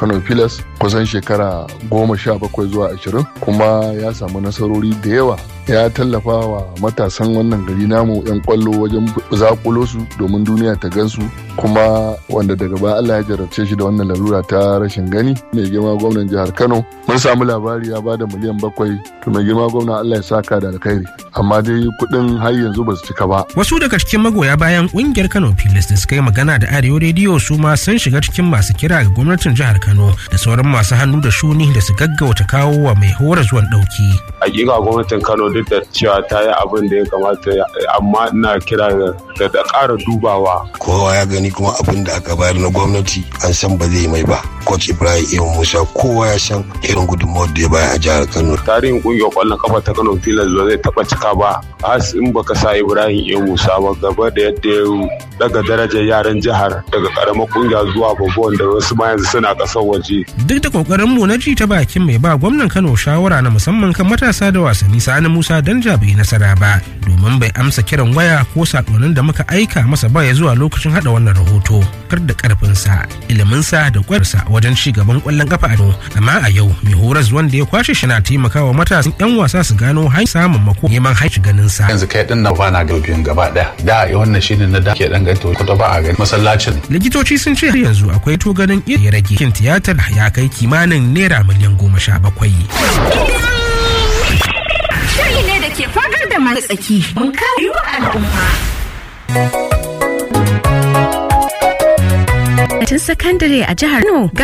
kano pilas kusan shekara goma sha bakwai zuwa ashirin kuma ya samu nasarori da yawa ya tallafa wa matasan wannan gari namu 'yan kwallo wajen zakulo su domin duniya ta gansu kuma wanda daga baya Allah ya jarabce shi da wannan larura ta rashin gani mai girma gwamnan jihar Kano mun samu labari ya bada miliyan bakwai to mai girma gwamna Allah ya saka da alkhairi amma dai kuɗin har yanzu ba su cika ba. Wasu daga cikin magoya bayan ƙungiyar Kano Pilas da suka yi magana da Arewa Rediyo su ma sun shiga cikin masu kira ga gwamnatin jihar Kano da sauran masu hannu da shuni da su gaggauta kawo wa mai hora zuwan ɗauki. Hakika gwamnatin Kano duk da cewa ta yi abin da ya kamata amma ina kira da da ƙara dubawa. Kowa ya gani kuma abin da aka bayar na gwamnati an san ba zai mai ba. Coach Ibrahim Ibn Musa kowa ya san irin gudunmawar da ya bayar a jihar Kano. Tarihin ƙungiyar ƙwallon kafa ta Kano Pilas ba zai taɓa cika ba. Has in baka sa Ibrahim Ibn Musa ba gaba da yadda ya daga darajar yaran jihar daga ƙaramar ƙungiya zuwa babban da wasu ma yanzu suna ƙasar waje. Duk da ƙoƙarin mu na ji ta bakin mai ba gwamnan Kano shawara na musamman kan matasa da wasanni Sani Musa Danja bai nasara ba domin bai amsa kiran waya ko sakonnin da muka aika masa ba ya zuwa lokacin hada wannan rahoto kar da karfinsa iliminsa da kwarsa wajen ci gaban kwallon kafa a amma a yau mai horas wanda ya kwashe shi na taimakawa matasan yan wasa su gano hanyar samun mako neman haici ganin sa yanzu kai din nan bana ga biyun gaba daya da wannan shine na da ke dan gato ko ba a gani masallacin likitoci sun ce yanzu akwai to ganin ya rage kin tiyatar ya kai kimanin naira miliyan goma sha bakwai Shiri ne da ke fagar da masu tsaki. Mun kare wa al'umma. sakandare a jihar Kano